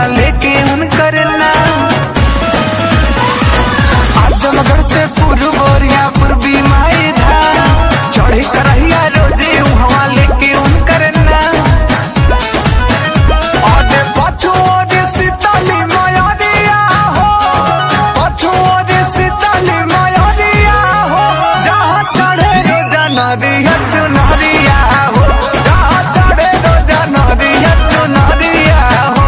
लेके उनकर नाम आजमगढ़ से पूर्व बोरिया पूर्वी माई धाम चढ़ी करहिया रोजे उहवा लेके उनकर नाम आगे पछुओर सीताली मयरिया हो पछुओर सीताली मयरिया हो जहाँ चढ़े रोजा नदिया चुनरिया हो जहाँ चढ़े रोजा नदिया चुनरिया हो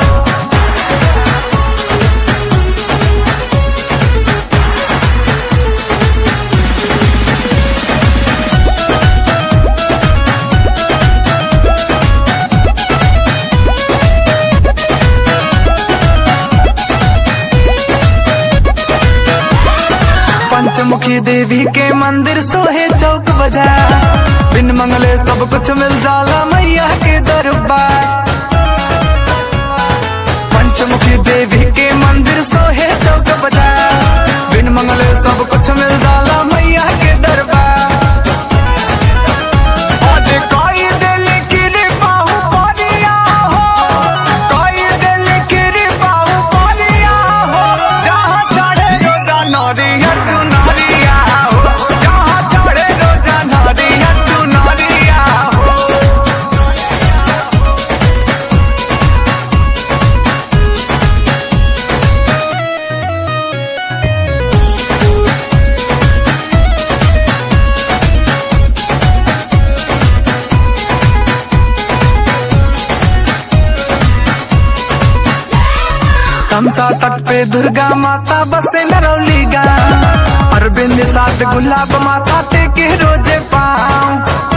पंचमुखी देवी के मंदिर सोहे चौक बाजार बिन मंगले सब कुछ मिल जाला मैया के दरबार पंचमुखी देवी के मंदिर सोहे चौक बाजार बिन मंगले सब कुछ मिल जाला मैया के दरबार आज कोई दिल की रे बाहु परिया हो कोई दिल की रे बाहु परिया हो जहाँ चढ़े रोजा नरिया चुनरिया हो जहाँ चढ़े रोजा नरिया चुनरिया हो तमसा तट पे दुर्गा माता बसे नरौली गाँव अरविंद साथ गुलाब माता टेके रोजे पाँव